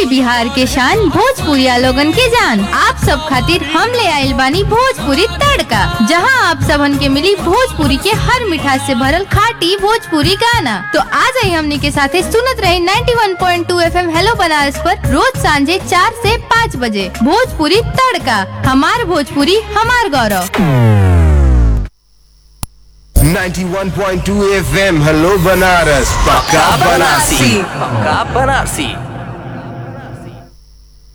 UP Bihar के शान भोजपुरिया लोगन के जान आप सब खातिर हम ले आइल बानी भोजपुरी तड़का जहां आप सबन के मिली भोजपुरी के हर मिठास से भरल खाटी भोजपुरी गाना तो आ जाई हमनी के साथे सुनत रहे 91.2 एफएम हेलो बनारस पर रोज सांझे चार से पाँच बजे भोजपुरी तड़का हमार भोजपुरी हमार गौरव 91.2 FM हेलो बनारस पक्का बनारसी पक्का बनारसी